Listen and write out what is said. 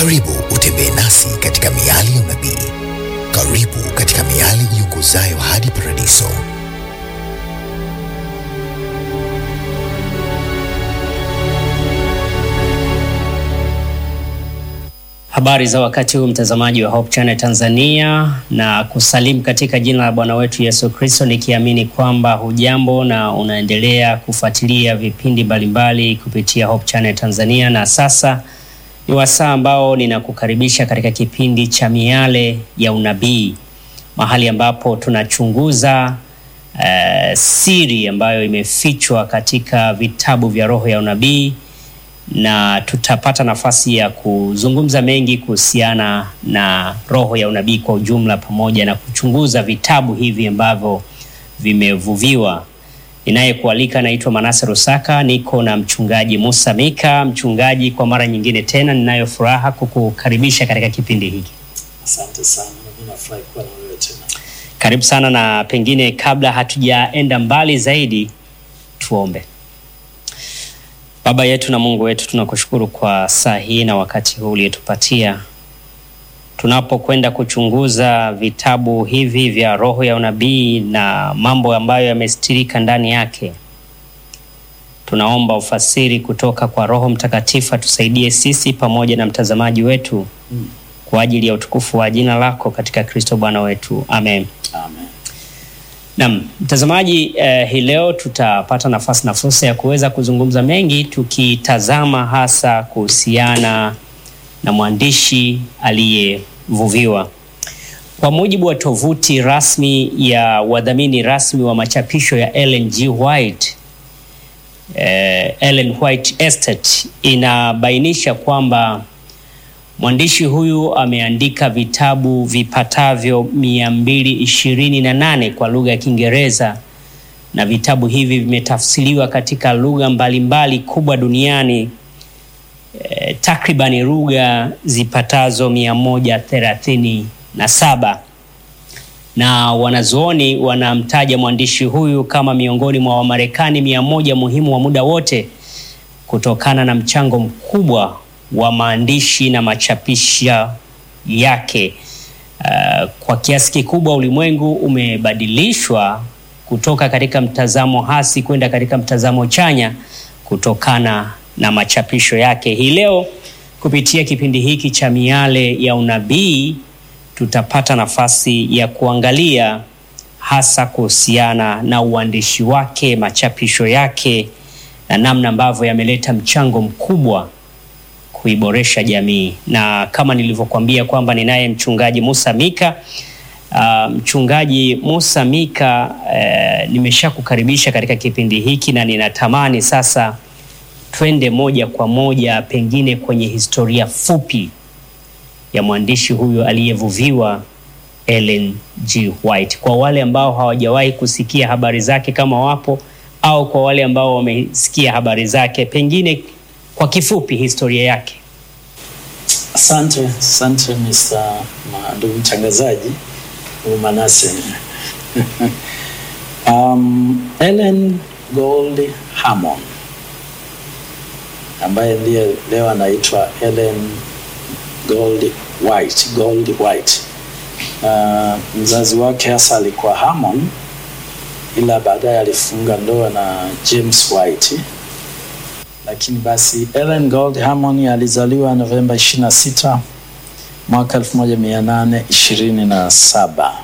Karibu utembee nasi katika miali ya unabii. Karibu katika miali iongozayo hadi paradiso. Habari za wakati huu mtazamaji wa Hope Channel Tanzania, na kusalimu katika jina la Bwana wetu Yesu Kristo, nikiamini kwamba hujambo na unaendelea kufuatilia vipindi mbalimbali kupitia Hope Channel Tanzania. Na sasa ni wasaa ambao ninakukaribisha katika kipindi cha miale ya unabii, mahali ambapo tunachunguza uh, siri ambayo imefichwa katika vitabu vya roho ya unabii na tutapata nafasi ya kuzungumza mengi kuhusiana na roho ya unabii kwa ujumla, pamoja na kuchunguza vitabu hivi ambavyo vimevuviwa. Ninayekualika naitwa Manase Rusaka, niko na mchungaji Musa Mika. Mchungaji, kwa mara nyingine tena ninayo furaha kukukaribisha katika kipindi hiki. Asante sana, mimi nafurahi kuwa na wewe tena. Karibu sana, na pengine kabla hatujaenda mbali zaidi, tuombe. Baba yetu na Mungu wetu, tunakushukuru kwa saa hii na wakati huu uliotupatia tunapokwenda kuchunguza vitabu hivi vya roho ya unabii na mambo ambayo yamestirika ndani yake. Tunaomba ufasiri kutoka kwa Roho Mtakatifu atusaidie sisi pamoja na mtazamaji wetu Mm. kwa ajili ya utukufu wa jina lako katika Kristo Bwana wetu, amen. Amen. Naam, mtazamaji eh, hii leo tutapata nafasi na fursa ya kuweza kuzungumza mengi tukitazama hasa kuhusiana na mwandishi aliyevuviwa. Kwa mujibu wa tovuti rasmi ya wadhamini rasmi wa machapisho ya Ellen G. White, eh, Ellen White Estate inabainisha kwamba mwandishi huyu ameandika vitabu vipatavyo mia mbili ishirini na nane kwa lugha ya Kiingereza na vitabu hivi vimetafsiriwa katika lugha mbalimbali kubwa duniani eh, takribani lugha zipatazo mia moja thelathini na saba na wanazuoni wanamtaja mwandishi huyu kama miongoni mwa Wamarekani mia moja muhimu wa muda wote kutokana na mchango mkubwa wa maandishi na machapisha yake. Uh, kwa kiasi kikubwa ulimwengu umebadilishwa kutoka katika mtazamo hasi kwenda katika mtazamo chanya kutokana na machapisho yake. Hii leo kupitia kipindi hiki cha miale ya unabii tutapata nafasi ya kuangalia hasa kuhusiana na uandishi wake, machapisho yake na namna ambavyo yameleta mchango mkubwa kuiboresha jamii. Na kama nilivyokuambia kwamba ninaye mchungaji Musa Mika. Uh, mchungaji Musa Mika, uh, nimeshakukaribisha katika kipindi hiki na ninatamani sasa twende moja kwa moja pengine kwenye historia fupi ya mwandishi huyu aliyevuviwa Ellen G. White, kwa wale ambao hawajawahi kusikia habari zake kama wapo, au kwa wale ambao wamesikia habari zake, pengine kwa kifupi historia yake. Asante, asante Mr. ma- ndugu mtangazaji ndugu Manase. um, Ellen Gold Hammond ambaye ndiye leo anaitwa Ellen Gold White, Gold White. Uh, mzazi wake hasa alikuwa Hammond, ila baadaye alifunga ndoa na James White lakini basi Ellen Gold Hammond alizaliwa Novemba 26 mwaka 1827